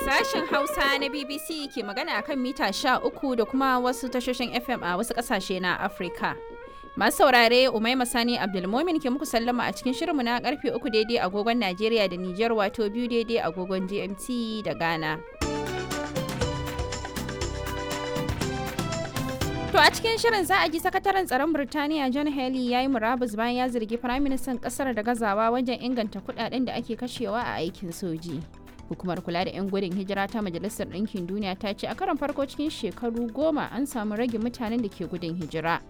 Sashen Hausa na BBC ke magana akan mita 13 da kuma wasu tashoshin FM a wasu ƙasashe na Afirka. Masu saurare Umaima Sani Abdulmomin ke muku sallama a cikin shirinmu na karfe 3 daidai agogon Najeriya da Nijar wato biyu daidai agogon GMT da Ghana. To a cikin shirin za a ji sakataren tsaron Birtaniya John Haley ya yi murabus bayan ya zargi firaministan kasar da gazawa wajen inganta kudaden da ake kashewa a aikin soji. Hukumar kula da 'yan gudun hijira ta Majalisar Ɗinkin Duniya ta ce a karon farko cikin shekaru goma an samu rage mutanen da ke gudun hijira.